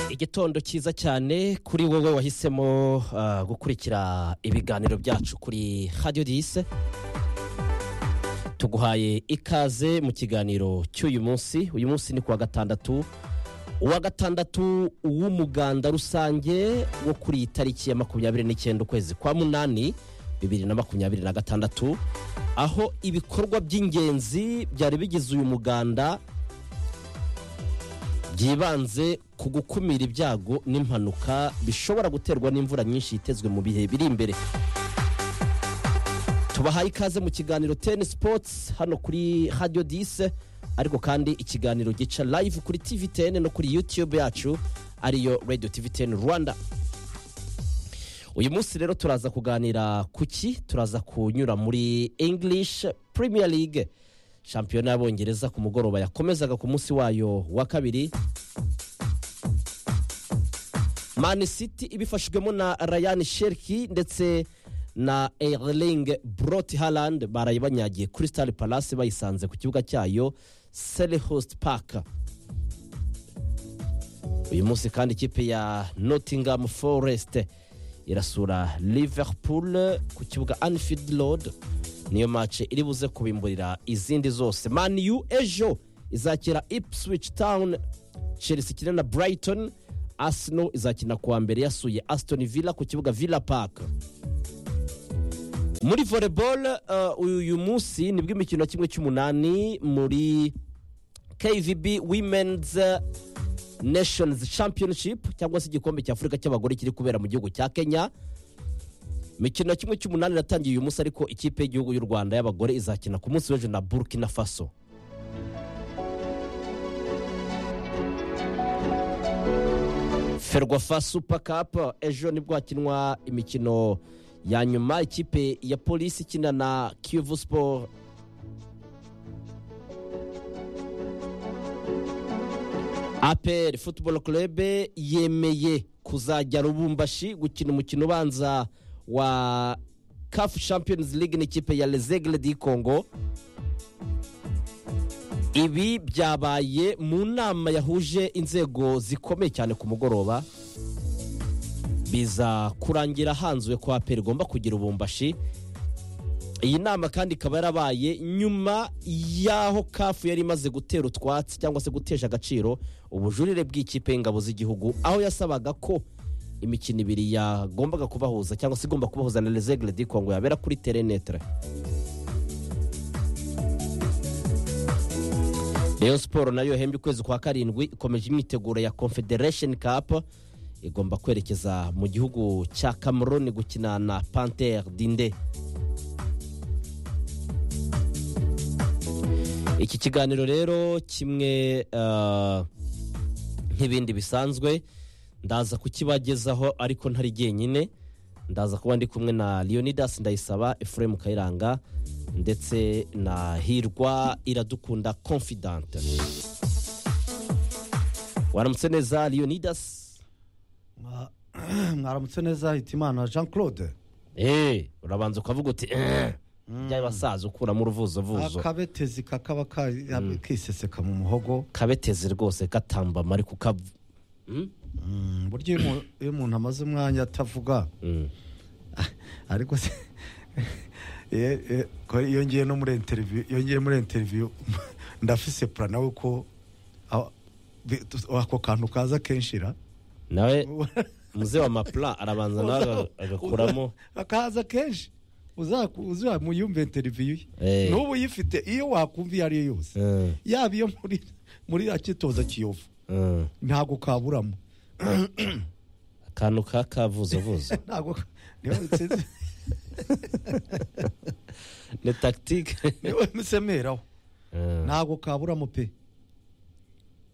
igitondo cyiza cyane kuri wowe wahisemo ah, gukurikira ibiganiro byacu kuri radiyo dise tuguhaye ikaze mu kiganiro cy'uyu munsi uyu munsi ni kuwa gatandatu uwa gatandatu w'umuganda rusange wo kuri iyi tariki ya makumyabiri n'icyenda ukwezi kwa munani bibiri na makumyabiri na gatandatu aho ibikorwa by'ingenzi byari bigize uyu muganda byibanze ku gukumira ibyago n'impanuka bishobora guterwa n'imvura nyinshi yitezwe mu bihe biri imbere tubahaye ikaze mu kiganiro teni sipotsi hano kuri radiyo dise ariko kandi ikiganiro gica live kuri tivi teni no kuri yutube yacu ariyo radiyo tivi teni rwanda uyu munsi rero turaza kuganira ku ki turaza kunyura muri english premier league shampiyona y'abongereza ku mugoroba yakomezaga ku munsi wayo wa kabiri Man City ibifashijwemo na Ryan Sherki ndetse na Erling Brot Haaland baraye banyagiye Crystal Palace bayisanze ku kibuga cyayo Selhurst Park uyu munsi kandi ikipe ya Nottingham Forest irasura Liverpool ku kibuga Anfield Road niyo match iri buze kubimburira izindi zose Man U ejo izakira Ipswich Town Chelsea ikina na Brighton Arsenal izakina kuwa mbere yasuye Aston Villa ku kibuga Villa Park muri volleyball uh, uyu munsi nibwo imikino ya kimwe cy'umunani muri kvb women's nations championship cyangwa se igikombe cya afurika cy'abagore kiri kubera mu gihugu cya kenya imikino ya kimwe cy'umunani iratangiye uyu munsi ariko ikipe y'igihugu y'u rwanda y'abagore izakina ku munsi w'ejo na burkina faso ferwafa super cup ejo nibwo hakinwa imikino ya nyuma ikipe ya polisi ikina na kiyovu siporo apr football club yemeye kuzajya rubumbashi gukina umukino ubanza wa caf champions league n'ikipe ya lezegle di congo ibi byabaye mu nama yahuje inzego zikomeye cyane ku mugoroba biza kurangira hanzuwe ko aperi igomba kugira ubumbashi iyi nama kandi ikaba yarabaye nyuma y'aho kafu yari imaze gutera utwatsi cyangwa se gutesha agaciro ubujurire bw'ikipe y'ingabo z'igihugu aho yasabaga ko imikino ibiri yagombaga kubahuza cyangwa se igomba kubahuza na rezegle di kongo yabera kuri terenetere rayon siporo nayo yahembye ukwezi kwa karindwi ikomeje imyiteguro ya confederation cup igomba kwerekeza mu gihugu cya cameroon gukina na panter dinde iki kiganiro rero kimwe ah, nk'ibindi bisanzwe ndaza kukibagezaho ariko ntari jyenyine ndaza kuba ndi kumwe na leonidas ndayisaba efuremu kayiranga ndetse na hirwa iradukunda confidante waramutse neza leonidas Mwa- mwaramutse neza hitimana jean claude Eh, urabanza ukavuga uti "Eh." by'abasaza ukuramo uruvuzovuzo akabetezi kakaba ka- kiseseka mu muhogo kabeteze rwose gatambama ariko ukavu Mm? Mm, burya iyo umu- iyo umuntu amaze umwanya atavuga Mm. ariko se ye- ye- ko iyo ngiye no muri interview iyo ngiye muri interview ndafise plan nawe ko aho- bi- tu- ako kantu kaza kenshira nawe muze wa mapla arabanza nawe aga- agakuramo akaza kenshi uzaku- uzamuyumve interview Eh. ye n'ubu uyifite iyo wakumva iyo ari yo yose Eh, yaba iyo muri muri akitoza kiyovu eh. ntabwo kaburamo akantu ka kavuzovuzo ntabwo ka- niyo nsinzi- ni tagitike niyo nsemeraho ntabwo kaburamo pe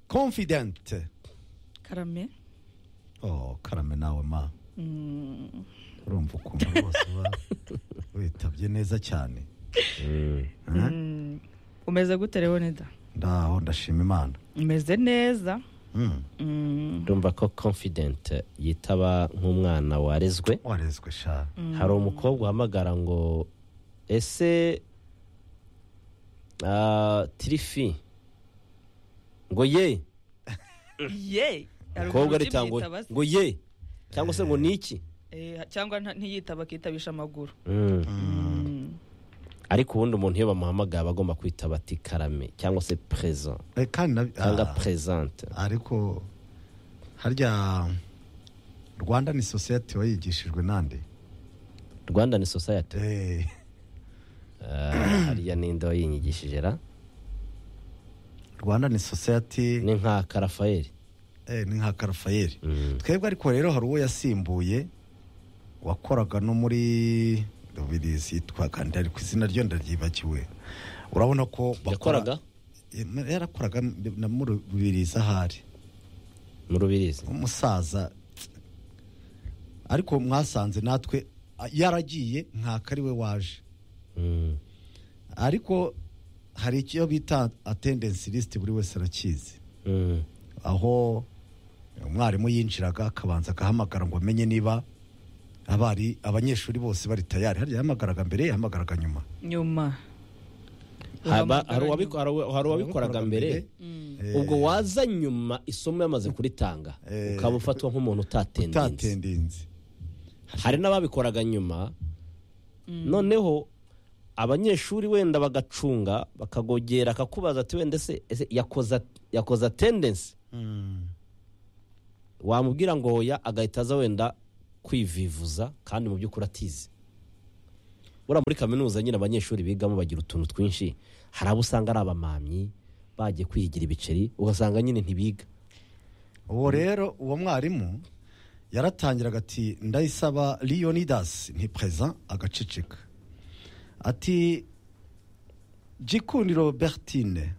confident karame oh karame nawe ma urumva ukuntu rwose uba witabye neza cyane umeze gute leonida ndaho ndashima imana umeze neza Mm, ndumva ko confident yitaba nk'umwana warezwe warezwe sha hari umukobwa uhamagara ngo ese ah, tirifi ngo ye ye umukobwa Haruguru aritangwe by'ibyitaba se. ngo ye cyangwa se ngo niki Eh, cyangwa nta- ntiyitaba akitabisha amaguru Mm. ariko ubundi umuntu iyo bamuhamagaye aba agomba kwita bati karame cyangwa se perezida Eh, kandi na- cyangwa ah, perezante ariko harya rwanda ni sosiyete wayigishijwe nande rwanda ni sosayati Eh, hariya ninde wayinyigishije ra rwanda ni sosiyete ni nka karafayeli eh, ni nka karafayeli Mm. twebwe ariko rero hari uwo yasimbuye wakoraga no muri birizi twaganda ku izina ryo ndaryibagiwe urabona ko bakora- yakoraga Eh, yarakoraga na muri birizi ahari mu rubirizi umusaza ariko mwasanze natwe a- yaragiye nkaka ari we waje Mm. ariko hari icyo bita attendance list buri wese arakizi Mm. aho umwarimu yinjiraga akabanza agahamagara ngo amenye niba abari abanyeshuri bose bari tayari harya yahamagaraga mbere yahamagaraga nyuma nyuma Haba- Uhamagara hari uwabiko- nyuma. hari uwa- hari uwabikoraga mbere Mm. Eh, ubwo waza nyuma isomo yamaze kuritanga Eh. ukaba ufatwa nk'umuntu utatendinze utatendinze hari n'ababikoraga nyuma noneho abanyeshuri wenda bagacunga bakagogera akakubaza ati wenda se ese yakoze yakoze atendensi wamubwira ngo oya agahita aza wenda kwivivuza kandi mu by'ukuri atize buriya muri kaminuza nyine abanyeshuri bigamo bagira utuntu twinshi hari abo usanga ari abamamyi bagiye kwihigira ibiceri ugasanga nyine ntibiga uwo rero uwo mwarimu yaratangiraga ati ndayisaba leonidas ni perezida agaceceka ati gikundiro bertine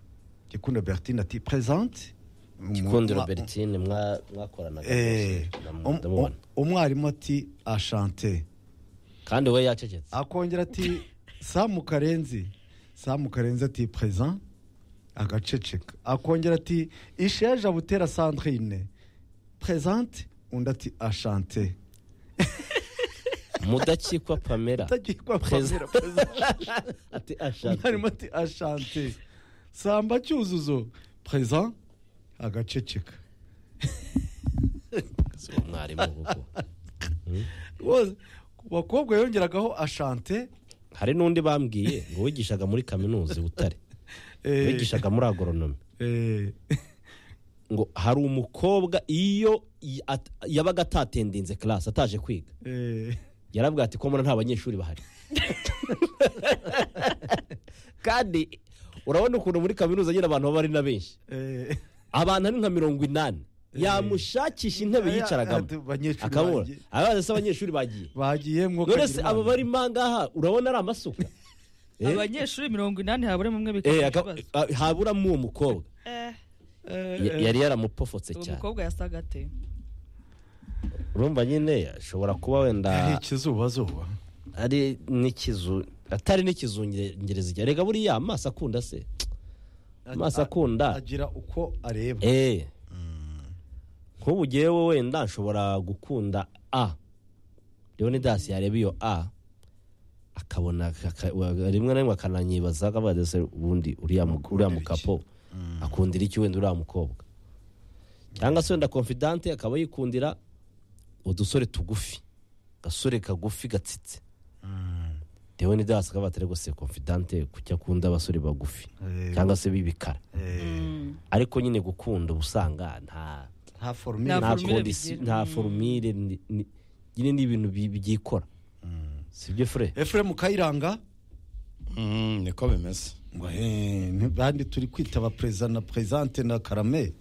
gikundiro bertine ati perezante gikundiro bertine mwa- mwakoranaga Eh, rwose, ndam- um- ndamubona um- umwarimu ati ashante kandi we yacecetse akongera ati samu karenzi samu karenzi ati perezida agaceceka akongera ati isheja butera sandrine perezante undi ati ashante mudakikwa pamela atagiye kwa Perezida. Pamela, perezida. ati ashaka umwarimu ati ashante samba cyuzuzo perezida agaceceka si umwarimu kuko Rwose, ku bakobwa yongeragaho ashante hari n'undi bambwiye ngo wigishaga muri kaminuza i butare eh, wigishaga muri agoronomi eh, ngo hari umukobwa iyo i- at- yabaga atatendinze karasi ataje kwiga eh. yarabwira ati ko mbona nta banyeshuri bahari kandi urabona ukuntu muri kaminuza nyine abantu baba ari na benshi Eh, abantu ari nka mirongo inani yamushakisha intebe yicaragamo ati, "Banyeshuri akabura banjye, abaza se abanyeshuri bagiye bagiye mwo none kagira se inama." aba barimo ahangaha urabona ari amasuka Eh? abanyeshuri mirongo inani haburemo umwe Eh, bikaba aka- ikibazo a- haburamo uwo mukobwa Eh, Eh, Ya- eh, yari yaramupofotse uwo cyane mukobwa yasaga ate urumva nyine ashobora kuba ari wenda ikizubazuba ari n'ikizu atari n'ikizungereza igihe rega buriya amaso akunda se amaso akunda agira uko areba eh nk'ubu ngewe wenda nshobora gukunda a leonidas yareba iyo a akabona aka- wa- rimwe na rimwe akananyibaza akabaza se ubundi uriya mu- uriya Akundira iki? mukapo akundira iki wenda uriya mukobwa cyangwa se wenda confidante akaba yikundira udusore tugufi gasore kagufi gatsitse leonidas akaba atari gose confidante kuki akunda abasore bagufi Eh, cyangwa se b'ibikara eh, ariko nyine gukunda uba usanga nta nta Nta nta forumire formule kondisi bigira. nta forumire ni- ni- nyine ni ibintu bi- byikora sibyo fure efuremu kayiranga Mm, niko bimeze ngo eh, ntibandi turi kwita ba perezida na perezante na karame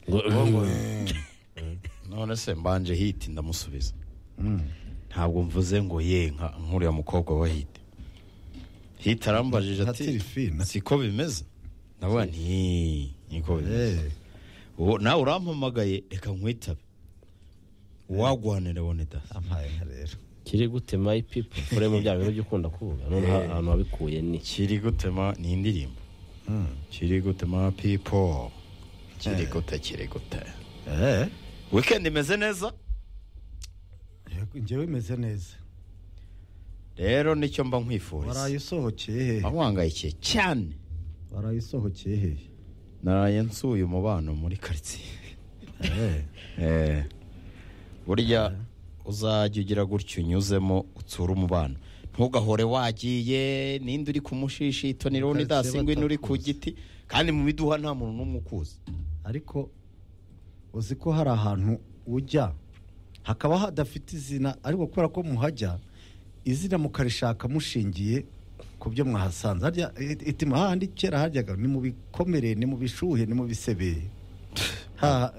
none se mbanje hiti ndamusubiza ntabwo mvuze ngo ye nka nk'uriya mukobwa wa hiti hiti arambajije Nka ati Tirifina. siko bimeze ndavuga nti niko bimeze Eh, Ubu nawe urampamagaye reka nkwitabe wagwanira boneda ampaye nka rero kiri gute my people fure mu bya bintu by'ukunda kuvuga none ahantu wabikuye ni kiri gutema ni indirimbo kiri gutema pipo kiri gute kiri gute Eh, wikendi imeze neza yego, njyewe imeze neza rero nicyo mba nkwifuriza waraye usohokeye he ahwangayikiye cyane waraye usohokeye he naraye nsuye umubano muri karitsiye Eh, Eh, burya uzajya ugira gutya unyuzemo utsura umubano ntugahore wagiye ninde uri kumushishito ni roni Utazi dasingwa ino uri ku batakuzi. giti kandi mu biduha nta muntu n'umwe ukuzi ariko uzi ko hari ahantu ujya hakaba hadafite izina ariko kubera ko muhajya izina mukarishaka mushingiye ku byo mwahasanze harya it- itima hahandi kera haryaga ni mu bikomere ni mu bishuhe ni mu bisebe Ha-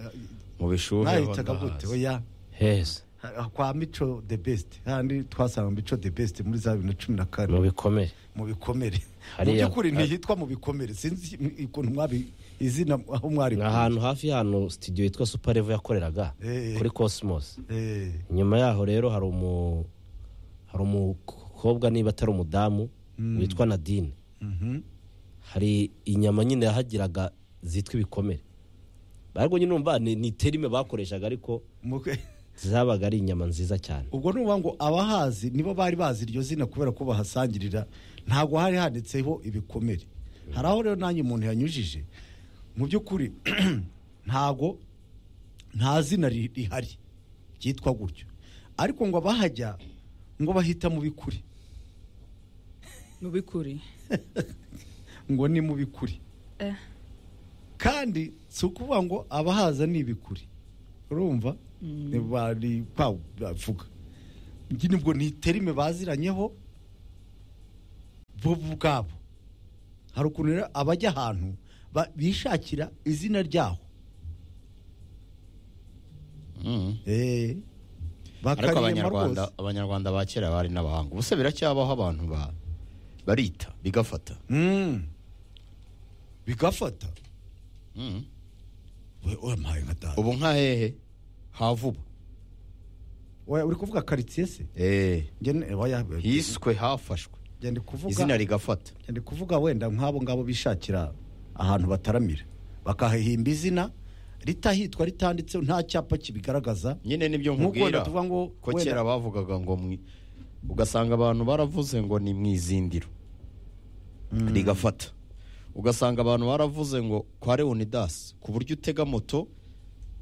mu bishuhe mwahitaga ho gute ndahazi. oya heza Ha- kwa mico the best hahandi twasanga mico the best muri za bibiri na cumi na mu kane bikomere mu bikomere mu Hariya- by'ukuri ntihitwa mu bikomere sinzi ukuntu mwabi izina aho mwari ni ahantu hafi y'ahantu sitidiyo yitwa superevo yakoreraga Eh. kuri cosmos Eh. inyuma yaho rero hari umu hari umukobwa niba atari umudamu witwa nadine Mhm. hari inyama nyine yahagiraga zitwa ibikomere barwo nyine umva ni ni terime bakoreshaga ariko Mukwe- zabaga ari inyama nziza cyane ubwo ni ukuvuga ngo abahazi nibo bari bazi iryo zina kubera ko bahasangirira ntabwo hari handitseho ibikomere hari aho rero nanjye umuntu yanyujije mu by'ukuri ntabwo nta zina ri- rihari ryitwa gutyo ariko ngo abahajya ngo bahita mu bikuri mu bikuri ngo ni mu bikuri Eh, kandi si ukuvuga ngo abahaza ni ibikuri urumva bari kwa- bavuga njye nibwo ni terime baziranyeho bo ubwabo hari ukuntu rero abajya ahantu ba- bishakira izina ryaho Mm. Eh, ariko bakariyema abanyarwanda rwose abanyarwanda ba kera bari n'abahanga ubuse biracyabaho abantu ba barita bigafata Mm. bigafata Mm. we wampaye nka data ubu nka hehe havuba Oya, uri kuvuga karitsiye se Eh, Njye ni- oya, hiswe hafashwe njye ndi kuvuga izina rigafata ndi kuvuga wenda nk'abo ngabo bishakira ahantu bataramira bakahahimba izina ritahitwa ritanditseho nta cyapa kibigaragaza nyine nibyo Nk'uko nkubwira wenda tuvuga ngo ko wenda- kera bavugaga ngo mwi ugasanga abantu baravuze ngo ni mu izindiro rigafata ugasanga abantu baravuze ngo kwa leonidas ku buryo utega moto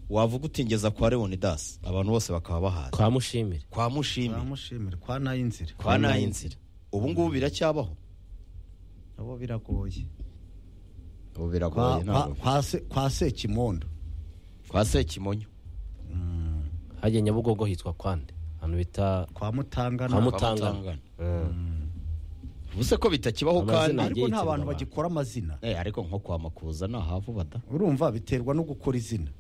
wavuga utingeza kwa leonidas abantu bose bakaba bahazi kwa mushimire kwa mushimi turamushimira kwa nayo inzira kwa nayo inzira ubu ngubu biracyabaho abo biragoye ubu kwa, biragoye kwa, ntabwo kwa, se, kwa sekimondo kwa sekimonyo hajya nyabugogo hitwa kwande ahantu bita kwa mutangana kwa Mut- mutangana Mutangana. ubuse ko bitakibaho Amazina kandi agiye ariko nta yitwa bantu abantu. bagikora amazina Eh, ariko nko kwa makuza ni ahavubada urumva biterwa no gukora izina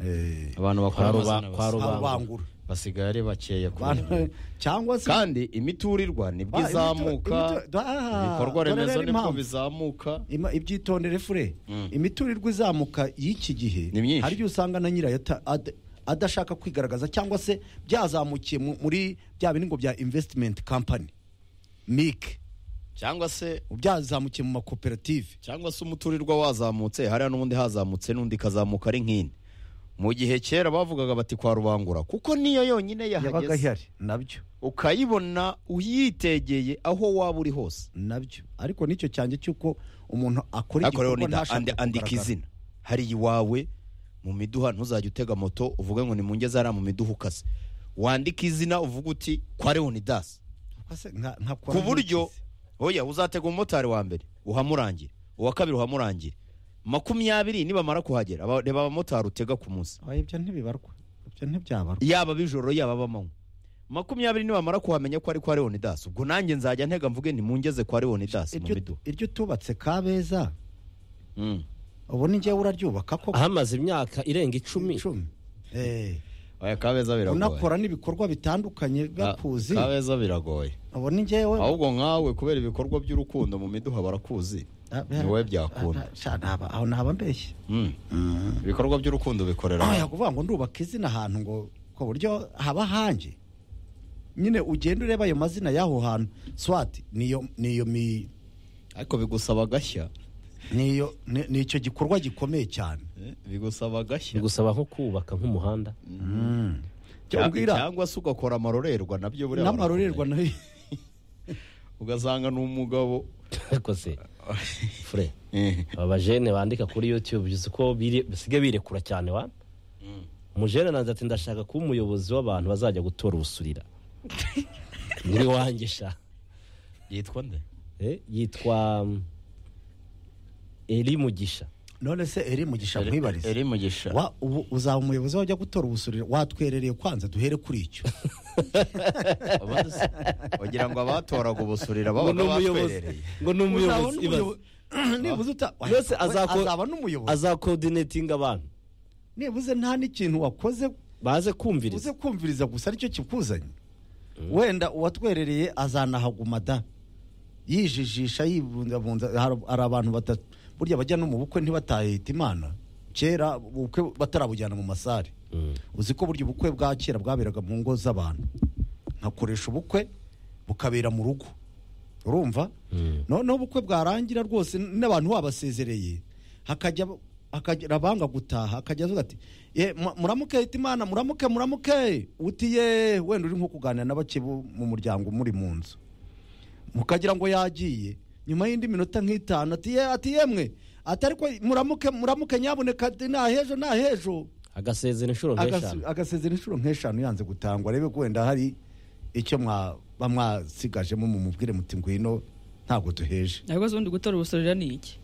Eh, abantu Kwa bakora ruba- amazina kwa basi- ruba- abangura basigaye ari bakeya kubera Abantu- cyangwa se kandi imiturirwa nibwo Ah, imito- izamuka imito- ah, ibikorwa dore remezo rero nibwo impamvu. bizamuka Ima- ibyitondere fure imiturirwa izamuka y'iki gihe Ni myinshi. hari ibyo usanga na nyirayo ata- ad- adashaka kwigaragaza cyangwa se byazamukiye mu- muri bya bindi ngo bya investment company mike cyangwa se byazamukiye mu makoperative cyangwa se umuturirwa wazamutse hariya n'ubundi hazamutse n'undi kazamuka ari nk'ine mu gihe kera bavugaga bati kwa rubangura kuko niyo yonyine yabaga yahageze ihari nabyo ukayibona uyitegeye aho waba uri hose nabyo ariko nicyo cyanjye cy'uko umuntu akora ariko rero igikorwa nida ntashaka andi- andika kugaragara. izina hari iwawe mu miduha ntuzajya utega moto uvuge ngo ni mu ngeze hariya mu miduha ukase wandika izina uvuga uti kwa leonidas Kwa se- nka- nka kwa ku buryo Mike. oya uzatega umumotari wa mbere uhamurangire uwa kabiri uhamurangire makumyabiri nibamara kuhagera aba- reba abamotari utega ku munsi Oya, ibyo ntibibarwa ibyo ntibyabarwa yaba bijoro yaba bamanywa makumyabiri nibamara kuhamenya ko ari kwa leonidas ubwo nanjye nzajya ntega mvuge ntimungeze kwa leonidas mu Iryo- miduha iryo tubatse kabeza Mm. ubona njyewe uraryubaka koko ahamaze imyaka irenga icumi Icumi. Eh. oya kabeza biragoye unakora n'ibikorwa bitandukanye bakuzi Ka- kabeza biragoye ubona njyewe ahubwo nkawe kubera ibikorwa by'urukundo mu miduha barakuzi Ah, ni wowe byakunda ah, sha, ntaba- aho ntaba mbeshye Mm. ibikorwa by'urukundo bikorera Ah, yakuvuga ngo ndubaka izina ahantu ngo ku buryo haba hanjye nyine ugenda ureba ayo mazina y'aho hantu swati niyo niyo mi ariko bigusaba agashya niyo ni ni icyo gikorwa gikomeye cyane Eh, bigusaba agashya bigusaba nko kubaka nk'umuhanda Cyo Cyangwa- umbwira cyangwa se ugakora amarorerwa nabyo buriya n'amarorerwa nayo barakomeye. ugasanga ni umugabo ariko se fure aba bajene bandika kuri youtube uzi ko biri- basigaye birekura cyane wa mujene nanjye ati ndashaka kuba umuyobozi w'abantu bazajya gutora ubusurira nyiri wanjye sha yitwa nde Eh, yitwa mm, eri mugisha none se eri mugisha mwibarize eri mugisha wa ubu uzaba umuyobozi wajya gutora ubusuriro watwerereye kwanza duhere kuri icyo Abandi se, wagira ngo abatoraga ubusurira ngo ni babaga umuyobozi batwerereye ngo ni Uzaba umuyobozi ibaze. n'umuyobozi- nibuze uta- yose we azako- azaba n'umuyobozi azakoordinetinga abantu nibuze nta n'ikintu wakoze baze uze kumviriza kumviriza gusa aricyo kikuzanye wenda uwatwerereye azanahaguma da yijijisha yibundabunda har- hari abantu batatu burya bajya no mu bukwe ntibatahita imana kera ubukwe batarabujyana mu masare Mm. uzi ko burya ubukwe bwa kera bwaberaga mu ngo z'abantu nkakoresha ubukwe bukabera mu rugo urumva noneho ubukwe bwarangira rwose n'abantu babasezereye hakajya hakagira abanga gutaha akajya avuga ati "Ye, mu- muramuke imana muramuke muramuke utiye wenda uri nko kuganira n'abake bo mu muryango muri mu nzu mukagira ngo yagiye nyuma y'indi minota nk'itanu ati ye ati yemwe ati ariko muramuke muramuke nyaboneka ati nta hejo nta hejo agasezera inshuro nk'eshanu Agasu- agasezera inshuro nk'eshanu yanze gutangwa arebe ko wenda hari icyo mwaba mwasigajemo mumubwire muti ngwino ntabwo duheje ariko se ubundi gutora ubusorera ni iki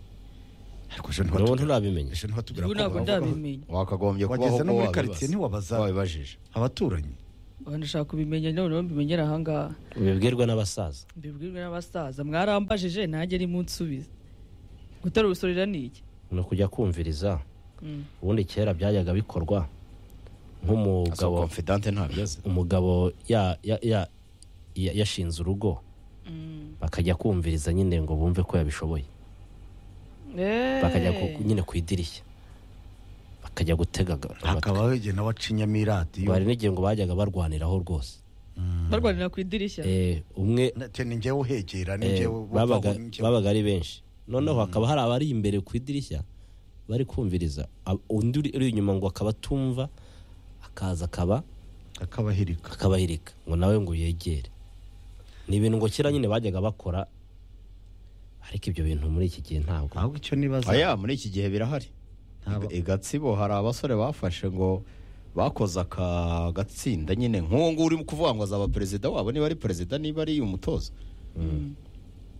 ariko ejo ubu ntiwatubwira- nturabimenya ejo ntiwatubwira ubu ko ntabwo bavuga- ndabimenye wakagombye kubaho wageze ko no muri wabibaza. karitsiye ntiwabaza wabibajije abaturanyi Ubu ndashaka kubimenya noneho mbimenyera ahangaha bibwirwa n'abasaza mbibwirwe n'abasaza mwarambajije nanjye ni munsubize gutora ubusorera ni iki ni ukujya kumviriza Mm. ubundi kera byajyaga bikorwa Asa nk'umugabo confidente ntabyo azi umugabo ya- ya- ya- ya- yashinze urugo bakajya kumviriza nyine ngo bumve ko yabishoboye bakajya ku- nyine ku idirishya bakajya gutega aga- amatwi. hakaba wegeye nawe acinyamo iradiyo bari n'igihe ngo bajyaga barwaniraho rwose barwanira ku idirishya Eh, umwe Ati, ni njyewe uhegera ni eh, njyewe babaga ni njyewe- babaga ari benshi noneho hakaba hari abari imbere ku idirishya bari kumviriza ab- undi uri- uri inyuma ngo akaba atumva akaza akaba akabahirika akabahirika ngo nawe ngo yegere ni ibintu ngo kera nyine bajyaga bakora ariko ibyo bintu muri iki gihe ntabwo ahubwo icyo nibaza aya muri iki gihe birahari Ntaba- i gatsibo hari abasore bafashe ngo bakoze aka gatsinda nyine nk'uwo nguwo uri kuvuga ngo azaba perezida wabo niba ari perezida niba ari umutoza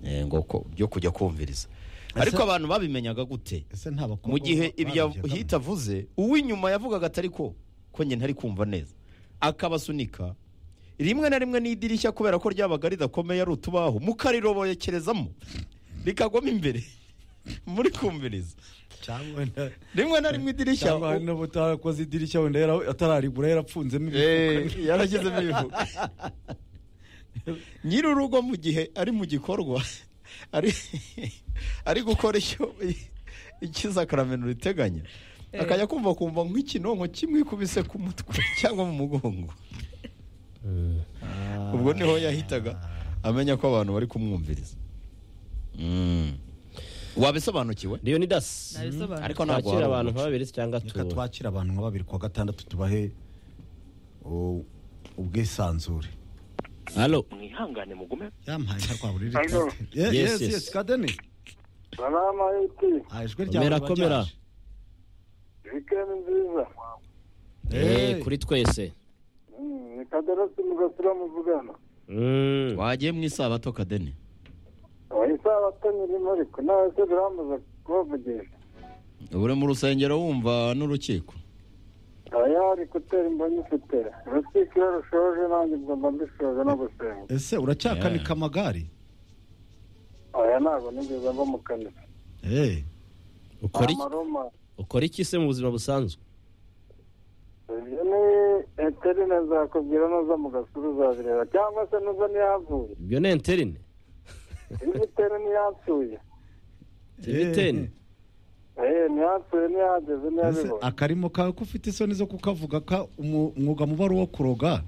Eh, ngo ko- byo kujya kumviriza ariko abantu babimenyaga gute ese nta bakobwa mu gihe ibyo babigiramo? hita avuze uw'inyuma yavugaga atari ko ko njye ntari kumva neza akabasunika rimwe na rimwe n'idirishya kubera ko ryabaga ridakomeye ari utubaho mukarirobokerezamo rikagwamo imbere muri kumviriza cyangwa wenda- rimwe na rimwe idirishya cyangwa hari n'ubutarakoze idirishya wenda yara- atararigura yarapfunzemo Eh, ibifuka yarashyizemo ibivugo nyiri urugo mu gihe ari mu gikorwa ari ari gukora icyo ikizakaramentu riteganya Eh. akajya kumva kumva nk'ikinonko kimwikubise ku mutwe cyangwa mu mugongo ubwo niho yahitaga amenya ko abantu bari kumwumviriza Mm. wabisobanukiwe niyo ni dasi Nabisobanuye. ariko ntabwo twakira wari abantu umuco. nka babiri cyangwa reka tu twakire abantu nka babiri kuwa gatandatu tubahe u- ubwisanzure halo mwihangane mugume yampaye nka rwa buriri Hello. Ye- Yes, yes yes. yes kadeni Salama iti, Ah, ijwi ryawe komera riba komera ryaje. weekend nziza. Eh, Eh, kuri twese Mm, Ni kadarasi mugasura muvugana. Mm. wagiye mu isabato kadeni Isabato nyirimo ariko nawe se biramaze kubavugisha. ubu uri mu rusengero wumva n'urukiko Oya ari gutera imboni ufite. Urukiko iyo rushoje nanjye ubwo mba mbishoje no gusenga. ese uracyakanika amagare Oya ntabwo nigeze mba mu kanisa. Eh, ukora iki- Amaroma. ukora iki se mu buzima busanzwe Ibyo ni eterine nzakubwira nuza mu gasura uzabireba cyangwa se nuza ntiyavuye. ibyo ni enterine Iyi etere ntiyapfuye. tibiteni Eh ntiyapfuye ntiyageze ese ntiyabibonye. akarimo kawe ko ufite isoni zo kukavuga ka umu- umwuga mubi ari uwo kuroga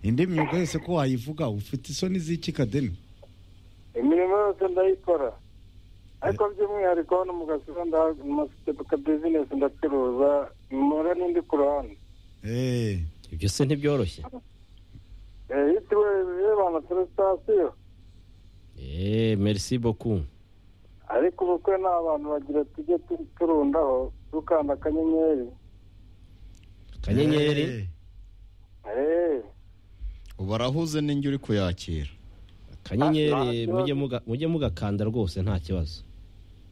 indi myuga yose ko wayivuga ufite isoni z'iki kadeni imirimo yose ndayikora ariko by'umwihariko hano mu gasura ndafite ka bizinesi ndacuruza mpora n'indi ku ruhande Eh, ibyo se ntibyoroshye Eh, yitiriwe bibana kuri sitasiyo Eh, merci beaucoup ariko ubukwe ni abantu bagira tujye tu- turundaho dukanda akanyenyeri akanyenyeri eee ubu arahuze n'ingi uri kuyakira akanyenyeri Ah, nta mujye kibazo. muga- mujye mugakanda rwose nta kibazo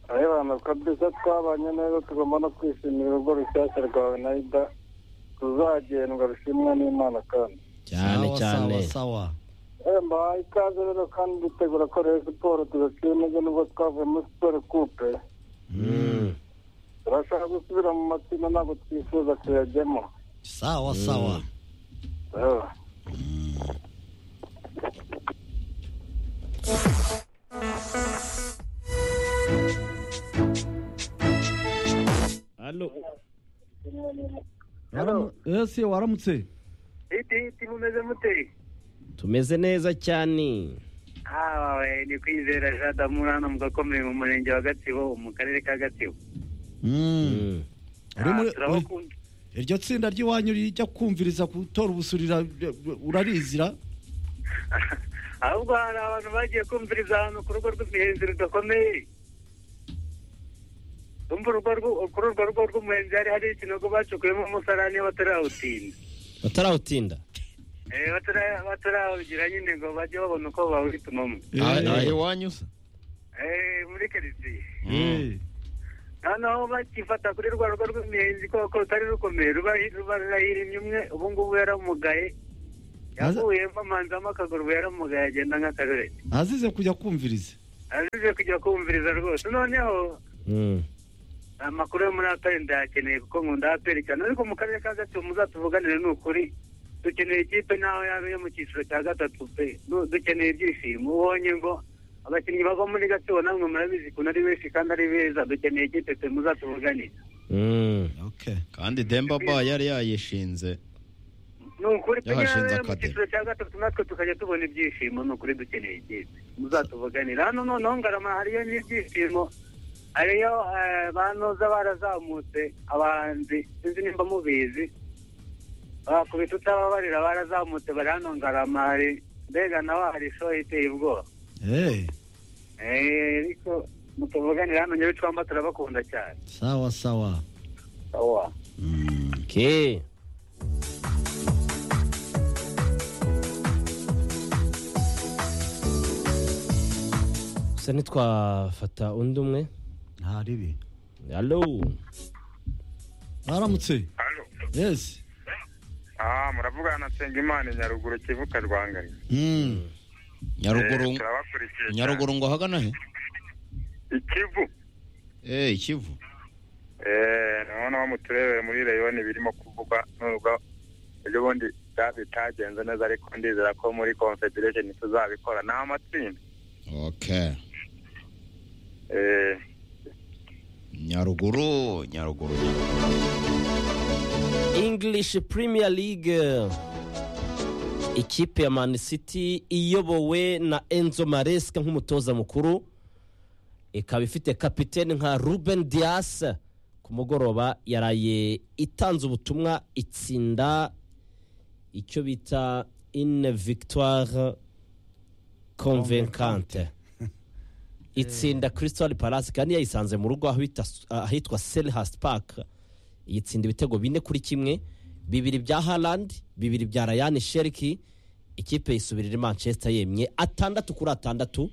arabana kabisa twabanye neza tugomba no kwishimira urugo rushyashya rwawe na ida tuzagendwa rushimwa n'imana kandi cyane Sawa, cyane sawa sawa Eh, mbahaye ikaze rero kandi dutegura ko rero siporo tugaciye intege nubwo twavuye muri siporo kupe Mm. turashaka gusubira mu matsinda ntabwo twifuza kuyajyamo sawa sawa Eh. Allo. Waramu- ese waramutse hiti hiti mumeze mute tumeze neza cyane awe ni kwizera jadamu hano mugakomeye mu murenge wa gatsibo mu karere ka gatsibo Mm. Mm. Uri muri- Ah, turabakunda iryo tsinda ry'iwanyu rijya kumviriza gutora ubusurira b- b- urarizira ahubwo hari abantu bagiye kumviriza ahantu ku rugo rw'imihenzi rudakomeye umva urugo rw'u- kuri urwo rugo rw'umuhenzi hari hari ikinogo bacukuyemo umusarani batarawutinda batarawutinda Eh, batara- batarawugira nyine ngo bajye babona uko bawuhitumamo Ah, ah, Eh, iwanyu se Eh, muri karitsiye eh. noneho bakifata kuri rwa rugo rw'imiyenzi koko rutari rukomeye ruba ruba rurahirimye umwe ubu ngubu yaramugaye Maze- yavuyemo amanzamo akaguru ubu yaramugaye agenda nk'akarorero azize kujya kumviriza azize kujya kumviriza rwose noneho Mm. amakuru yo muri aperi ndayakeneye kuko nkunda aperi cyane ariko mu karere ka gatsibo muzatuvuganire ni ukuri dukeneye ikipe naho yaba iyo mu cyiciro cya gatatu pe Nu- dukeneye ibyishimo ubonye ngo abakinnyi bava muri gatsibo namwe murabizi ukuntu ari benshi kandi ari beza dukeneye ikipe pe muzatuvuganire Mm. okay kandi demba ba yari yayishinze ni ukuri pe Yarashinze nyamara mu akademi. cyiciro cya gatatu natwe tukajya tubona ibyishimo ni ukuri dukeneye ikipe muzatuvuganira hano noneho ngarama hariyo n'ibyishimo hariyo eh, ba noza barazamutse abahanzi sinzi nimba mubizi bakubita utababarira barazamutse bari hano ngarama hari mbega nawe hari show iteye ubwoba Eh, Eh, ariko mutuvuganira hano nyabicwamba turabakunda cyane sawa sawa awa Mm. Okay. gusa ntitwafata undi umwe ntaribi alo waramutse Allo. yes Ah, muravugana na Nsengimana Nyaruguru Kivuka Rwangari. Mm. nyaruguru Eh, turabakurikiye cyane. nyaruguru ngo ahagana he Ikivu. eh ikivu Eh, nabona wo mu turere muri reyoni birimo kuvugwa nubwo ejo bundi bya- bitagenze neza ariko ndizera ko muri confederation tuzabikora ni amatsinda. okay Eh, nyaruguru nyaruguru english premier league ikipe ya man city iyobowe na enzo maresca nk'umutoza mukuru ikaba ifite kapiteni nka ruben dias ku mugoroba yaraye itanze ubutumwa itsinda icyo bita une victoire convaincante itsinda crystal palace kandi yayisanze mu rugo aho ita- ahitwa selhurst park yitsinda ibitego bine kuri kimwe bibiri bya harland bibiri bya ryan sheriki ikipe yisubirira i manchester yemye atandatu kuri atandatu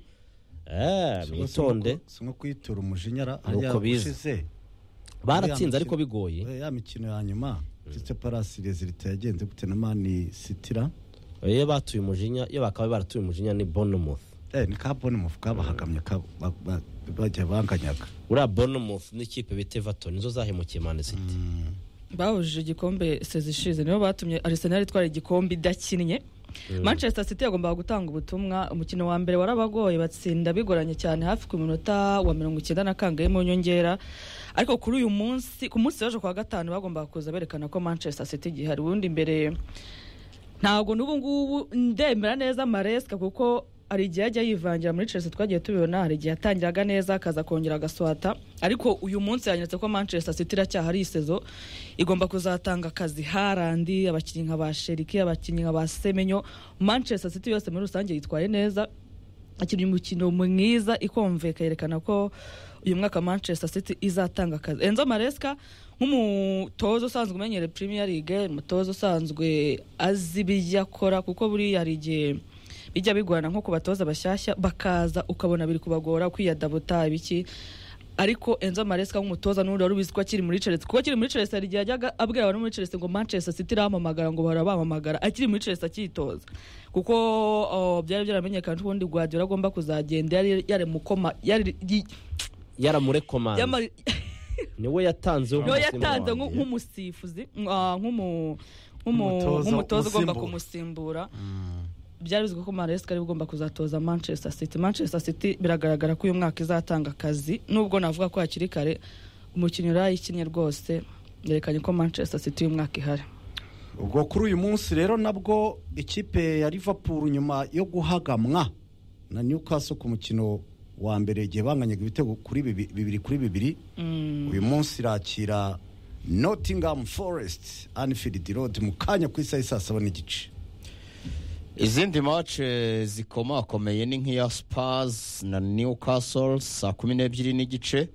Eh, mwitonde si nko kuyitura umujinyara Nuko hariya bize. ushize baratsinze Uriya ariko mukino- bigoye Eh, ya mikino ya nyuma ndetse parasi rezilita yagenze gute na mani sitira iyo batuye umujinya iyo bakaba baratuye umujinya ni bournemouth Eh, ni ka bonemufu kabahakamye ka- ba- ba- bagiye banganyaga uriya bournemouth n'ikipe bita everton nizo zahemukiye man city bahujije igikombe sezi ishize nibo batumye arisenali itwara igikombe idakinnye manchester city yagombaga gutanga ubutumwa umukino wa mbere warabagoye batsinda bigoranye cyane hafi ku minota wa mirongo icyenda na kangahe mu nyongera ariko kuri uyu munsi ku munsi w'ejo kwa gatanu bagombaga kuza berekana ko manchester city gihari ubundi imbere ntabwo n'ubu ngubu ndemera neza maresika kuko hari igihe ajya yivangira muri chelsea twagiye tubibona hari igihe yatangiraga neza akaza kongera agaswata ariko uyu munsi yanyeretse ko manchester city iracyahari isezo igomba kuzatanga akazi harandi abakinnyi nka ba sheriki abakinnyi nka ba semenyo manchester city yose muri rusange yitwaye neza akinira umukino mwiza ikomveka yerekana ko uyu mwaka manchester city izatanga akazi enzo maresca nk'umutoza usanzwe umenyereye premier league umutoza usanzwe azi ibyo akora kuko buriya hari igihe bijya bigorana nko ku batoza bashyashya bakaza ukabona biri kubagora kwiyadabuta ibiki ariko enzo maresca nk'umutoza n'undi wari ubizi ko akiri muri chelsea kuko akiri muri chelsea hari igihe yajyaga abwira abantu muri chelsea ngo manchester city iramamagara ngo bahora bamamagara akiri muri chelsea akitoza kuko oh, byari byaramenyekana ko ubundi guardiola agomba kuzagenda yari yarimukoma yari yi- yaramurekomanda yamari- niwe yatanze niyo umusimbura yatanze wanjye. nku- nk'umusifuzi ah, nk'umu- nk'umu- Umutoza, nk'umutoza ugomba umusimbura. kumusimbura byari bizwi ko maresika ari ugomba kuzatoza manchester city manchester city biragaragara ko uyu mwaka izatanga akazi nubwo navuga ko hakiri kare umukinnyi urayikinnye rwose yerekanye ko manchester city uyu mwaka ihari ubwo kuri uyu munsi rero nabwo ikipe ya liverpool nyuma yo guhagamwa na newcastle ku mukino wa mbere igihe banganyaga ibitego kuri bibi- bibiri kuri bibiri uyu munsi irakira nottingham forest anfield road mu kanya ku isaha isaa saba n'igice izindi mace zikomakomeye ni nk'iya spazi na newcastle saa kumi n'ebyiri n'igice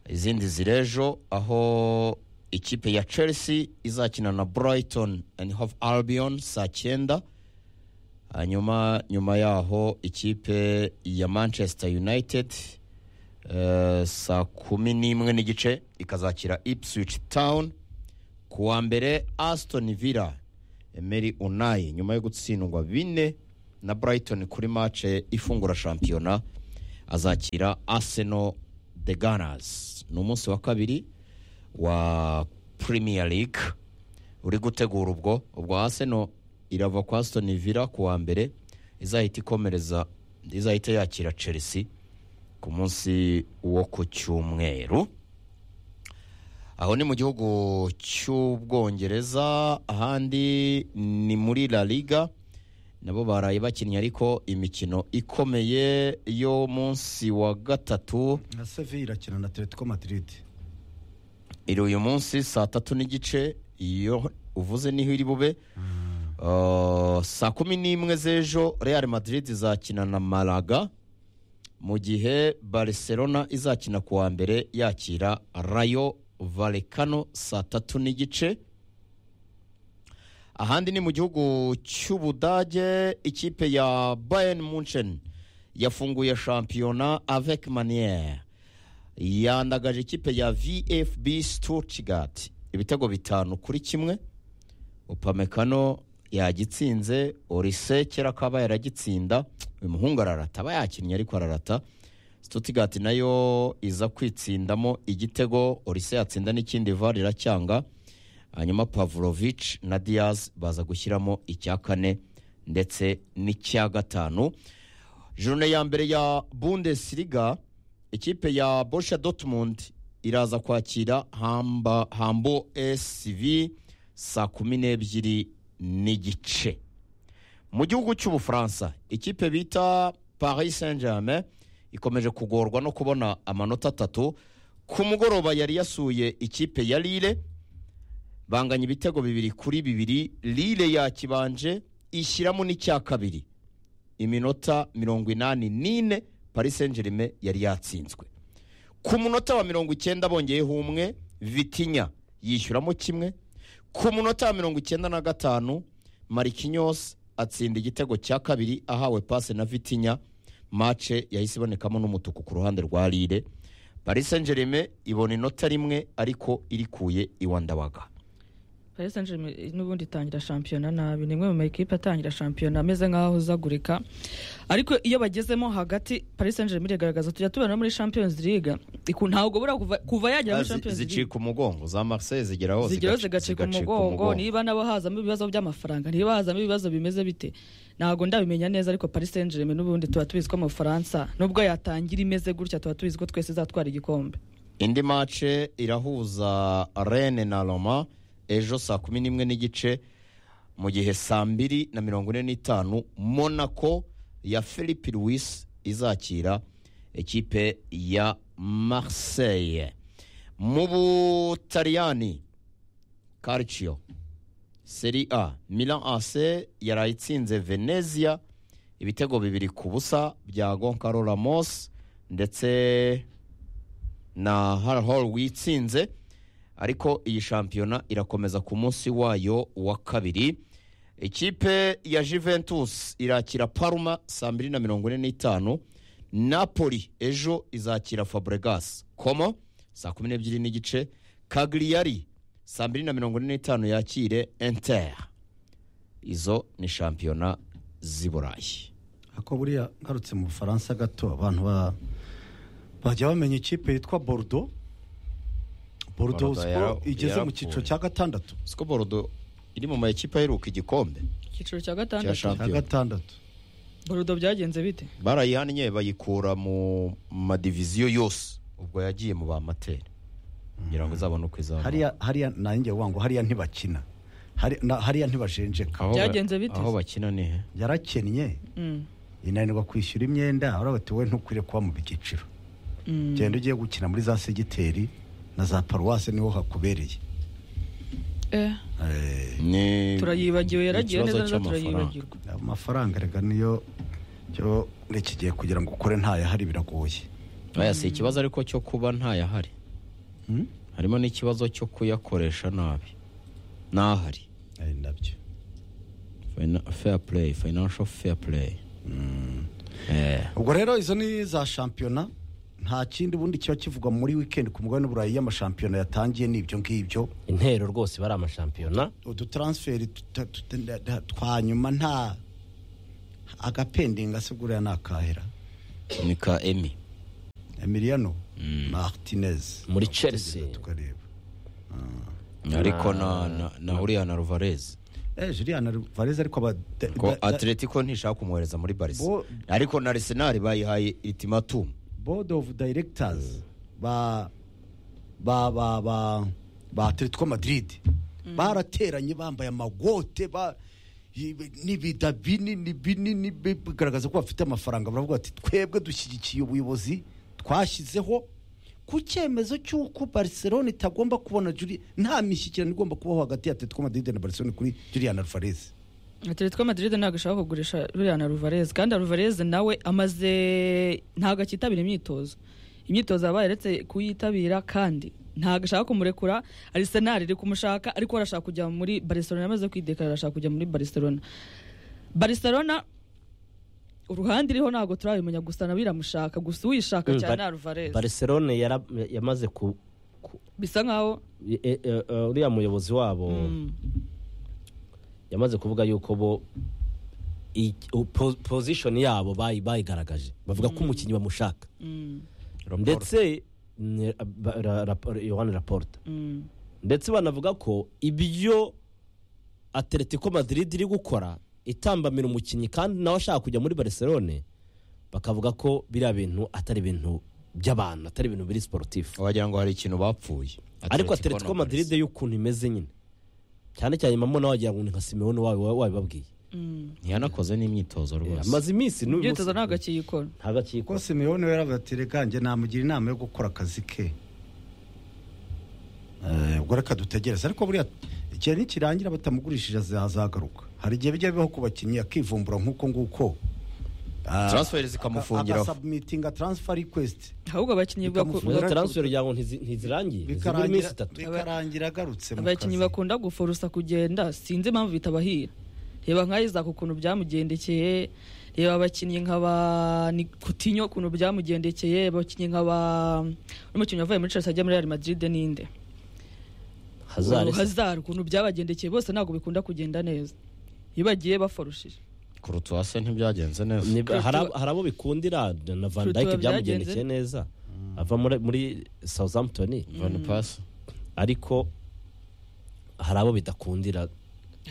izindi zirejo aho ikipe ya chelsea izakina na brighton and have albion saa cyenda hanyuma nyuma yaho ikipe ya manchester united eh, saa kumi n'imwe n'igice ikazakira ipswich town ku wa mbere aston villa emeri unayi nyuma yo gutsindwa bine na brighton kuri mace ifungura shampiyona azakira arsenal the gunners ni umunsi wa kabiri wa premier league uri gutegura ubwo ubwo arsenal irava kwa aston villa ku wa mbere izahita ikomereza izahita yakira chelsea ku munsi wo ku cyumweru aho ni mu gihugu cy'ubwongereza ahandi ni muri la liga nabo baraye bakinnye ariko imikino ikomeye yo munsi wa gatatu na sevi irakina na atletico madrid iri uyu munsi saa tatu n'igice iyo uvuze niho iri bube Uh, saa kumi n'imwe z'ejo real madrid izakina na malaga mu gihe barcelona izakina ku wa mbere yakira rayo valekano saa tatu n'igice ahandi ni mu gihugu cy'ubudage ikipe ya bayern munchen yafunguye shampiyona avec maniere yandagaje ikipe ya vfb stuttgart ibitego bitanu kuri kimwe upamekano yagitsinze orise kera akaba yaragitsinda uyu muhungu ararata aba yakinnye ariko ararata stuttgart nayo iza kwitsindamo igitego orise yatsinda n'ikindi var iracyanga hanyuma pavlovich na diaz baza gushyiramo icya kane ndetse n'icya gatanu jorune ya mbere ya bundesliga ikipe ya Borussia Dortmund iraza kwakira hamba hambo SV saa kumi n'ebyiri n'igice mu gihugu cy'ubufaransa ikipe bita paris saint germain ikomeje kugorwa no kubona amanota atatu ku mugoroba yari yasuye ikipe ya lille banganya ibitego bibiri kuri bibiri lille yakibanje ishyiramo n'icya kabiri iminota mirongo inani n'ine paris saint germain yari yatsinzwe ku munota wa mirongo icyenda bongeyeho umwe vitinya yishyuramo kimwe ku munota wa mirongo icyenda na gatanu marikinyos atsinda igitego cya kabiri ahawe pase na vitinya mace yahise ibonekamo n'umutuku ku ruhande rwa lire paris saint germain ibona inota rimwe ariko irikuye iwa ndabaga paris saint germain n'ubundi itangira shampiyona nabi ni imwe mu makipe atangira shampiyona ameze nk'aho uzagurika ariko iyo bagezemo hagati paris saint germain iragaragaza tujya tubona muri champions league Iku- ntabwo bura kuva- kuva yagera muri Zi- champions league zicika umugongo za marseille zigeraho zigeraho zigaci- zigacika umugongo niba nabo hazamo ibibazo by'amafaranga niba hazamo ibibazo bimeze bite ntabwo ndabimenya neza ariko paris saint germain n'ubundi tuba tubizi ko mu bufaransa nubwo yatangira imeze gutya tuba tubizi ko twese izatwara igikombe indi mace irahuza rene na roma ejo saa kumi n'imwe n'igice mu gihe saa mbiri na mirongo ine n'itanu monaco ya philippe louis izakira ikipe ya marseille mu butaliyani calcio seri a milan ac yaraye itsinze venezia ibitego bibiri ku busa bya gonkaro ramos ndetse na harahoro witsinze ariko iyi shampiyona irakomeza ku munsi wayo wa kabiri ikipe ya Juventus irakira Parma saa mbiri na mirongo ine n'itanu napoli ejo izakira fabregas komo saa kumi n'ebyiri n'igice kagriyari saa mbiri na mirongo ine n'itanu yakire enter izo ni shampiyona z'i burayi ako buriya ngarutse mu bufaransa gato abantu ba- bajya bamenya ikipe yitwa borudo borudo Bordeaux yara- igeze mu yarapfuye. cyiciro cya gatandatu siko borodo iri mu makipe aheruka igikombe icyiciro cya cya gatandatu cya shampiyona gatandatu borudo byagenze bite barayihannye bayikura mu madiviziyo yose ubwo yagiye mu bamateri kugira ngo izabone uko izamuka hariya hariya nanjye wangu hariya ntibakina Hari- na- hariya ntibajenjeka Aho ba- Byagenze bite? aho bakina ni he yarakennye Mm, inanirwa kwishyura imyenda urabona bati wowe ntukwiriye kuba mu byiciro mm. genda ugiye gukina muri za segiteri na za paruwasi niho hakubereye Eh, Eh, Ni- turayibagiwe ni yaragiye ikibazo neza neza cy'amafaranga. turayibagirwa amafaranga rega niyo cyo muri iki gihe kugira ngo ukore ntayahari biragoye aya si ikibazo ariko cyo kuba ntayahari Hmm? harimo n'ikibazo cyo kuyakoresha nabi n'ahari Eh, nabyo Fina- fair play financial fair play Eh, ubwo rero izo ni za shampiyona nta kindi ubundi kiba kivugwa muri wikendi ku mugabane w'uburayi y'amashampiyona yatangiye ni ibyo ngibyo intero rwose bari amashampiyona udutaransiferi tuta- tuta- nda- nda- twa nyuma nta agapendingi asigura ni akahera ni ka emi emiliano martinez Muri Chelsea. tukareba ariko na na- na uriya na ruvarezi eh juliana varese ariko aba da- ko da- da- atletico ntishaka kumwohereza muri barisa Bo- ariko na arisenali bayihaye itimatumu board of directors ba ba ba ba ba atletico madrid barateranye bambaye amagote ba n'ibida binini binini bi- bigaragaza ko bafite amafaranga baravuga bati twebwe dushyigikiye ubuyobozi twashyizeho ku cyemezo cy'uko barcelona itagomba kubona Juli- nta mishyikirano igomba kubaho hagati ya atletico madrid na barcelona kuri julian alvarez atletico madrid ntabwo ishaka kugurisha ruriya ruvareze kandi ruvareze nawe amaze ntabwo akitabira imyitozo imyitozo yabaye aretse kuyitabira kandi ntabwo ashaka kumurekura arisenali iri kumushaka ariko arashaka kujya muri barcelona yamaze kwidekarara arashaka kujya muri barcelona barcelona uruhande iriho ntabwo turabimenya gusa nawe iramushaka gusa uwishaka Mm, cyane Bar- ni ruvareze barcelone yara- yamaze ku ku- bisa nkaho e- e- e- uriya muyobozi wabo mm, yamaze kuvuga yuko bo i- u- po- position yabo bayi- bayigaragaje bavuga ko umukinnyi bamushaka mm, ndetse ne- ba- ra- rap- yohani raporta mm, ndetse banavuga ko ibyo atletico madrid iri gukora itambamira umukinnyi kandi nawe ashaka kujya muri barcelone bakavuga ko biriya bintu atari ibintu by'abantu atari ibintu biri sportif wagira ngo hari ikintu bapfuye ariko atletico madrid y'ukuntu imeze nyine cyane cyane mamona wagira ngo ni nka simewone wawe- wabibabwiye mm. ntiyanakoze n'imyitozo rwose amaze iminsi n'uyu imyitozo munsi ntabwo akiyikora ntabwo akiyikora ko simeyone we yaravuze ati reka njye namugira inama yo gukora akazi ke Eh, ubwo reka dutegereze ariko buriya igihe nikirangira batamugurishije azagaruka hari igihe bijya bibaho ku bakinnyi akivumbura nk'uko nguko Ah, Transfer zikamufungira. aga- agasubitinga transfer request ahubwo abakinnyi baku- izo Bikamufunga. taransiferi yawe ntizi- ntizirangiye zibura iminsi bikarangira itatu bikarangira agarutse mu abakinnyi kazi bakunda gufurusa kugenda sinzi impamvu bitabahira reba nka Isaac ukuntu byamugendekeye reba abakinnyi nka ba Nikutinho ukuntu byamugendekeye abakinnyi nka ba n'umukinnyi wavuye muri Chelsea ajya muri Real Madrid ninde hazari se. Hazard ukuntu byabagendekeye bose ntabwo bikunda kugenda neza iyo bagiye baforushije kurutuwase ntibyagenze neza Ni- Courtois- hari abo- hari abo bikundira na van Courtois Dijk byagenze. byamugendekeye neza ava muri- muri southampton van pass ariko hari abo bidakundira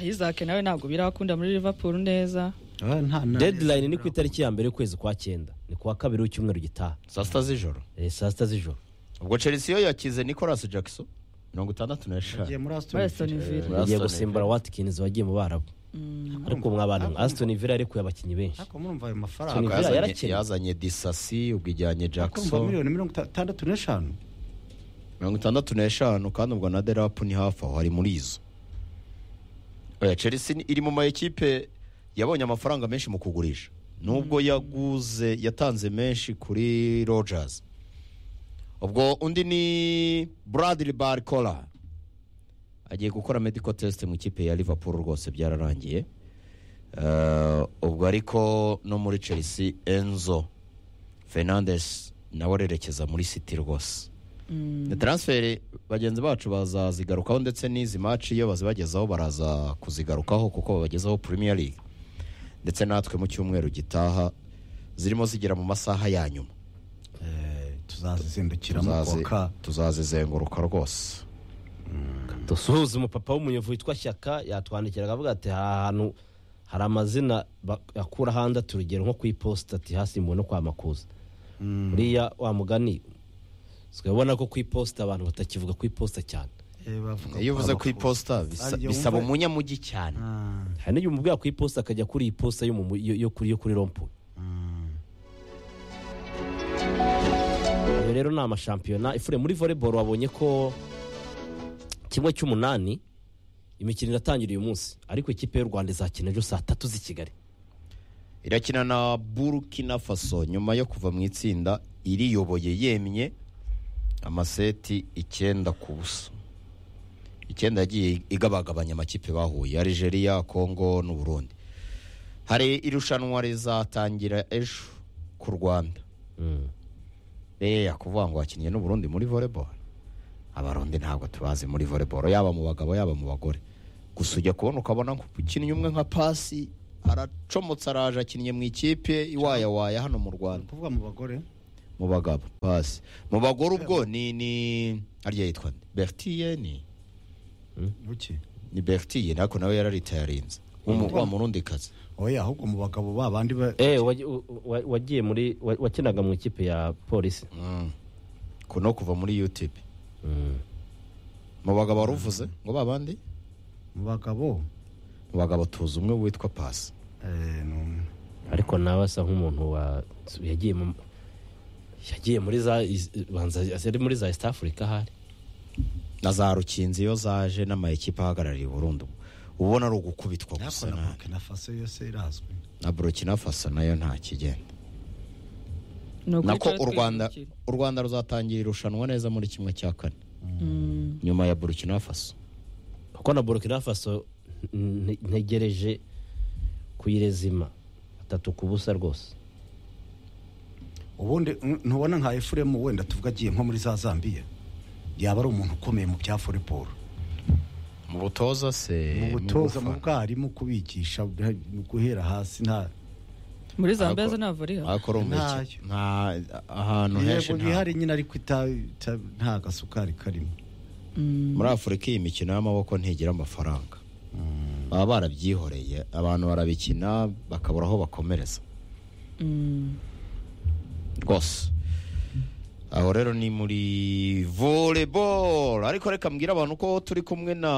Isaac nawe ntabwo birakunda muri Liverpool neza Ah, nta- nta- deadline ni ku itariki ya mbere y'ukwezi kwa cyenda ni ku wa kabiri w'icyumweru gitaha saa sita z'ijoro Eh, saa sita z'ijoro ubwo chelsea yo yakize nicolas jackson mirongo itandatu yagiye n'eshanu muri Aston Villa. muri Aston Villa yagiye Aston gusimbura watkins wagiye mu barabu ariko mwabana aston villa yarekuye abakinnyi benshi ariko murumva ayo Aston mafaranga Villa Yazanye- yarakennye. yazanye disasi ubwo ijyanye akumva jackson miliyoni mirongo itandatu n'eshanu mirongo itandatu n'eshanu kandi ubwo na derapu ni hafi aho hari muri izo Oya, chelsea ni- iri mu mayikipe yabonye amafaranga menshi mu kugurisha nubwo yaguze yatanze menshi kuri rojazi ubwo undi ni buradiri barikora agiye gukora mediko tesite mu ikipe ya Liverpool rwose byararangiye Eh, ubwo ariko no muri chelsea enzo fernandes nawe arerekeza muri city rwose ni transferi bagenzi bacu bazazigarukaho ndetse n'izi maci iyo bazibagezaho baraza kuzigarukaho kuko babagezaho premier league ndetse natwe mu cyumweru gitaha zirimo zigera mu masaha ya nyuma tuzazizindukiramo Tuzazi- koka tuzazizenguruka rwose dusuhuza umupapa w'umunyevu witwa shyaka yatwandikira akavuga ati aha hantu hari amazina akura ahandi ati urugero nko ku iposita ati hasimbuwe no kwa makuza buriya wa mugani usigaye ubona ko ku iposita abantu batakivuga ku iposita cyane iyo uvuze ku iposita bisa- bisaba umunyamujyi cyane hari n'igihe umubwira ku iposita akajya kuri iyi posita yo mu mu- yo- yo kuri yo kuri rompu ayo rero ni amashampiyona ifure muri volleyball wabonye ko kimwe cy'umunani imikino iratangira uyu munsi ariko ikipe y'u rwanda izakina ejo saa tatu z'i kigali irakina na burkina faso nyuma yo kuva mu itsinda iriyoboye yemye amaseti icyenda ku busa icyenda yagiye igabagabanya amakipe bahuye algeria congo n'uburundi hari irushanwa rizatangira ejo ku rwanda eya kuvuga ngo wakinnye n'uburundi muri volleyball abarundi ntabwo tubazi muri volleyball yaba mu bagabo yaba mu bagore gusa ujya kubona ukabona ko ukinnye umwe nka pasi aracomotse araje akinnye mu ikipe iwayawaya hano mu rwanda kuvuga mu bagore mu bagabo pasi mu bagore ubwo ni ni harya yitwa nde? bertiye ni buki ni bertiye ariko nawe yararitayarinze wa murundi kazi oya ahubwo mu bagabo ba bandi ba Eh, waji- u- wa- wagiye muri wa- wakinaga mu ikipe ya polisi kuno kuva muri youtube mu bagabo waruvuze ngo babandi mu bagabo mu bagabo tuzi umwe witwa pasi eh, ni umwe. ariko nawe asa nk'umuntu wa yagiye mu yagiye muri za iz- banza yari muri za east africa ahari na za rukinzi iyo zaje n'amayikipe ahagarariye burundu ubona ari ugukubitwa ariko gusa na nabi. burkina faso yose irazwi na burkina faso nayo nta kigenda Ni ukuri nako twe u rwanda twihindukira. u rwanda ruzatangira irushanwa neza muri kimwe cya kane Mm. nyuma ya burkina faso kuko na burkina faso nte- ntegereje kuyirezima atatu ku busa rwose ubundi mm, ntubona nka efuremu wenda tuvuga agiye nko muri za zambiya yaba ari umuntu ukomeye mu bya volleyball mu butoza se mu butoza mu gufana. bwarimu kubigisha mu guhera hasi nta muri zambia Ariko- zo ntabwo ari hano ariko urumva iki? Ntayo. nta ahantu henshi yego nta- bihari nyine ariko ita- ita- nta gasukari karimo muri afurika iyi mikino y'amaboko ntigira amafaranga baba barabyihoreye abantu barabikina bakabura aho bakomereza Mm. rwose aho rero ni muri volleyball ariko reka mbwira abantu ko turi kumwe na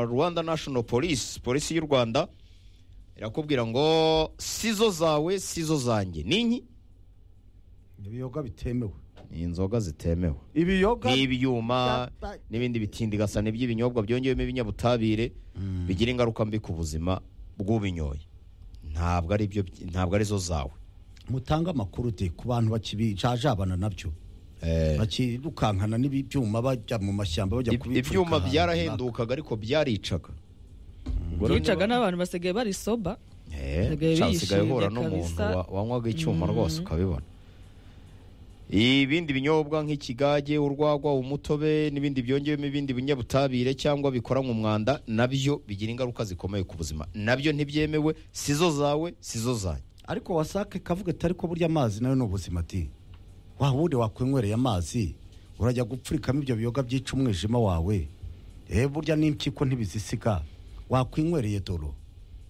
rwanda national police polisi y'u rwanda irakubwira ngo sizo zawe sizo zanjye ninki ibiyoga bitemewe ni inzoga zitemewe ibiyoga n'ibyuma n'ibindi bitindigasa n'iby'ibinyobwa byongewemo ibinyabutabire bigira ingaruka mbi ku buzima bw'ubinyoye ntabwo ari byo ntabwo ari zo zawe mutange amakuru de ku bantu bakibijajabana nabyo Eh, bakirukankana n'ibyuma bajya mu mashyamba bajya ib- kubipfurika ibyuma ahantu byarahendukaga ariko byaricaga Ubwo rero yicaga n'abantu basigaye bari soba Basigaye Eh, usigaye bishimye uhura n'umuntu kabisa. wa- wanywaga icyuma rwose ukabibona ibindi binyobwa nk'ikigage urwagwa umutobe n'ibindi byongewemo ibindi binyabutabire cyangwa bikoranywe umwanda nabyo bigira ingaruka zikomeye ku buzima nabyo ntibyemewe sizo zawe sizo zanjye ariko wasake kavuga ati ariko burya amazi nayo ni ubuzima di waba wundi wakwinywera amazi urajya gupfurikamo ibyo biyoga byica umwijima wawe eee burya n'impyiko ntibizisiga wakwinyweriye doro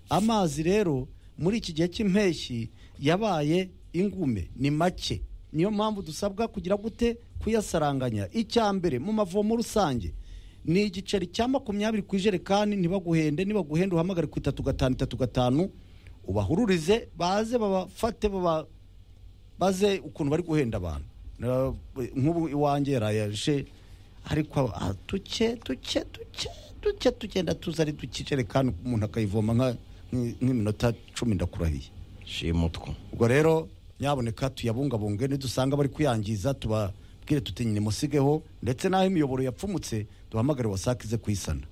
amazi rero muri iki gihe cy'impeshyi yabaye ingume ni make niyo mpamvu dusabwa kugira gute kuyasaranganya icya mbere mu mavomo rusange ni igiceri cya makumyabiri ku ijerekani ntibaguhende nibaguhende uhamagare ku itatu gatanu itatu gatanu ubahururize baze babafate baba baze ukuntu bari guhenda abantu Na- nk'ubu iwanjye yarayaje ariko ah, duke duke duke duke tugenda tuza ari duke ijerekani umuntu akayivoma nka- nk'iminota cumi ndakurahiye shimutwa ubwo rero nyaboneka tuyabungabunge nidusanga bari kuyangiza tubabwire tuti nyine musigeho ndetse n'aho imiyoboro yapfumutse duhamagare wasake ize kuyisana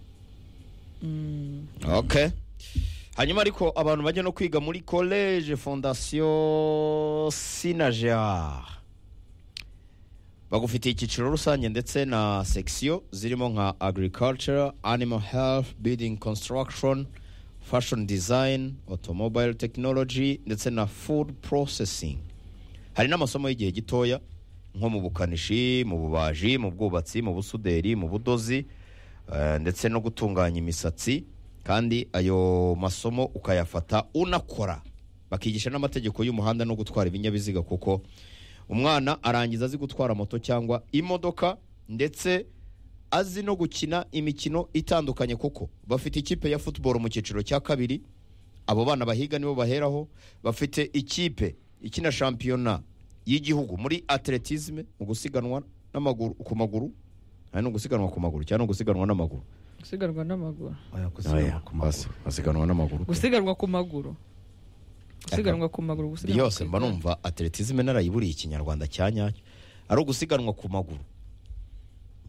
ok hanyuma ariko abantu bajya no kwiga muri college fondasiyo sinager bagufitiye icyiciro rusange ndetse na section zirimo nka agriculture animal health building construction fashion design automobile technology ndetse na food processing hari n'amasomo y'igihe gitoya nko mu bukanishi mu bubaji mu bwubatsi mu busuderi mu budozi eh, ndetse no gutunganya imisatsi kandi ayo masomo ukayafata unakora bakigisha n'amategeko y'umuhanda no gutwara ibinyabiziga kuko umwana arangiza azi gutwara moto cyangwa imodoka ndetse azi no gukina imikino itandukanye kuko bafite ikipe ya football mu cyiciro cya kabiri abo bana bahiga nibo baheraho bafite ikipe ikina shampiyona y'igihugu muri atletisme mu gusiganwa n'amaguru ku maguru hari no gusiganwa ku maguru cyangwa no gusiganwa n'amaguru gusiganwa n'amaguru Oya, kusiganwa Oya, ku maguru. basi, basiganwa n'amaguru gusiganwa ku maguru gusiganwa ku maguru gusiganwa yose ku mba igare. numva atletisme narayiburiye ikinyarwanda cya nyacyo ari ugusiganwa ku maguru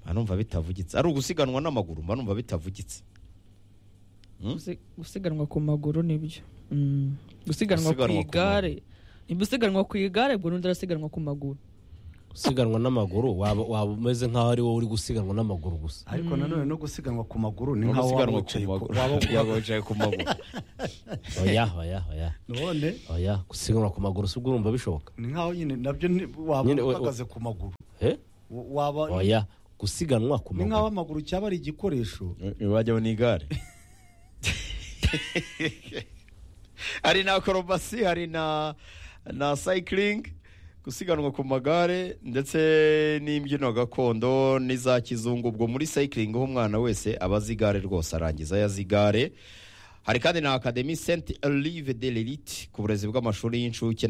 mba numva bitavugitse ari ugusiganwa n'amaguru mba numva bitavugitse Gusi- gusiganwa ku maguru nibyo Mm. gusiganwa ku Gusiganwa ku igare niba usiganwa ku igare burundu arasiganwa ku maguru gusiganwa n'amaguru waba waba umeze nk'aho ari wowe uri gusiganwa n'amaguru gusa ariko nanone no gusiganwa ku maguru ni Ni nkaho waba gusiganwa ku wicaye ku- maguru waba- Yaba wicaye ku maguru oya oya oya none oya gusiganwa ku maguru si ubwo urumva bishoboka ni nkaho nyine nabyo ni- waba Nyine, we- uhagaze ku maguru Eh? W- waba oya gusiganwa ku ni nkaho maguru amaguru cyaba ari igikoresho ntibajyaho n'igare hari na akorobasi hari na na sayikiringi gusiganwa ku magare ndetse n'imbyino gakondo n'iza kizungu ubwo muri sayikiringi aho umwana wese aba azi igare rwose arangiza yazi igare hari kandi na akademi senti olive de lerite ku burezi bw'amashuri y'incuke